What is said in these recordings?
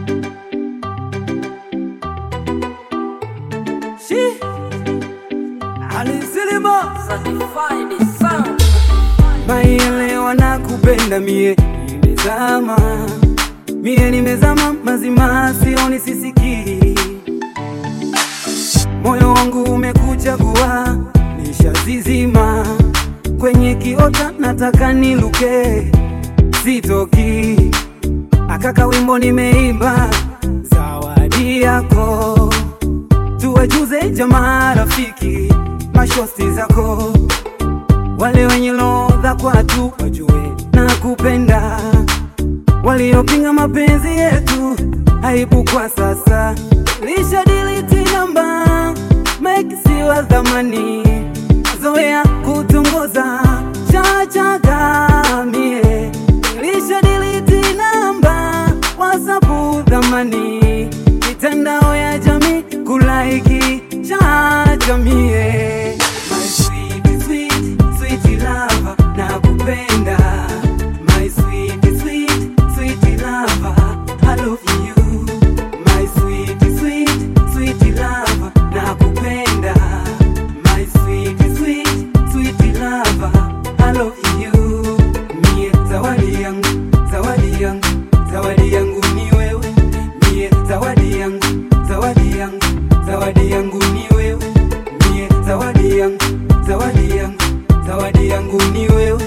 Shi Alisilima Maielewa na kupenda mie nimezama mie nimezama mazima sioni sisikii moyo wangu umekuchagua nishazizima kwenye kiota nataka niluke sitoki akaka wimbo nimeimba zawadi yako tuwajuze jamaa rafiki mashosti zako wale wenye lodha kwatu wajue na kupenda waliopinga mapenzi yetu aibu kwa sasa lisha diliti namba make siwa dhamani zoea kutongoza chachagamie lisha diliti namba wasapu dhamani mitandao ya jamii kulaiki chachamie My sweet, sweet, sweet lover, nakupenda. My sweet, sweet, sweet lover, I love you. My sweet, sweet, sweet lover, nakupenda. My sweet, sweet, sweet lover, I love you. Mie zawadi yangu, zawadi yangu, zawadi yangu ni wewe. Mie zawadi yangu, zawadi yangu, zawadi yangu ni wewe. Mie zawadi yangu, zawadi yangu, zawadi yangu ni wewe.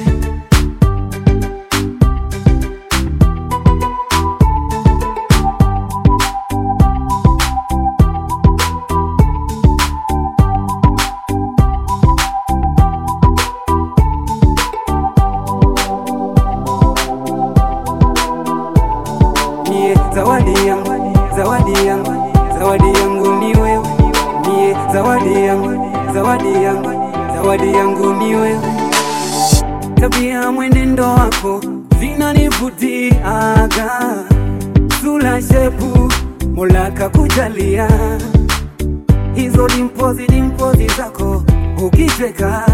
Mie zawadi yangu, zawadi yangu, zawadi yangu ni wewe. Mie zawadi yangu, zawadi yangu, zawadi yangu ni wewe. Tabia mwenendo wako zinanivutiaga, sura shepu Mola kakujalia, hizo dimpozi dimpozi zako ukicheka,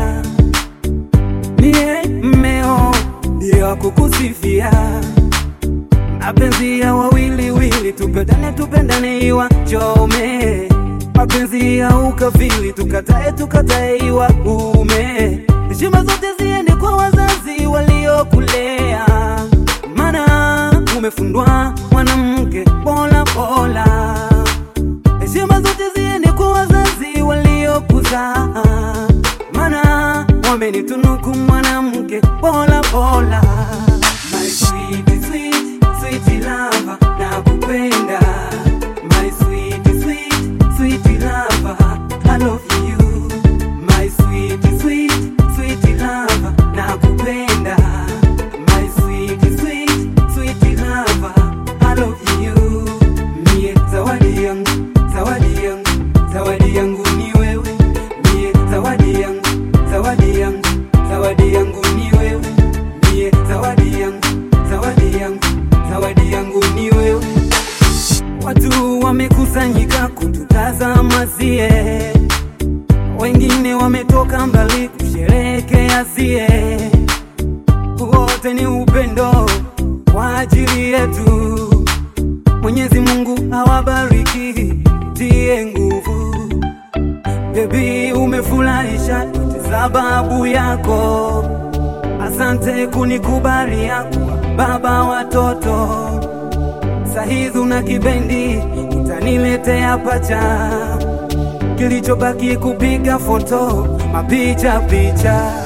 mie mmeo ndio kukusifia mapenzi ya wawili wili, tupendane tupendane, iwa chome mapenzi ya ukafili, tukatae tukatae, iwa ume heshima zote ziende kwa wazazi waliokulea, maana umefundwa mwanamke bora bora. Heshima zote ziende kwa wazazi waliokuzaa, maana wamenitunuku mwanamke bora bora. My sweet, sweet, sweet lover, nakupenda. My sweet, sweet, sweet lover, I love you. My sweet, sweet, sweet lover, nakupenda. My sweet, sweet, sweet lover, I love you. Mie zawadi yangu, zawadi yangu, zawadi yangu ni wewe. Mie zawadi yangu, zawadi yangu, zawadi yangu ni wewe. Mie zawadi yangu, zawadi yangu, zawadi yangu ni wewe. Watu wamekusanyika kututazama sie, wengine wametoka mbali kusherehekea sie. Wote ni upendo kwa ajili yetu. Mwenyezi Mungu awabariki, tie nguvu. Baby, umefurahisha yote sababu yako. Asante kunikubalia kuwa baba watoto. Sahizi una kibendi, utaniletea pacha. Kilichobaki kupiga foto, mapicha picha.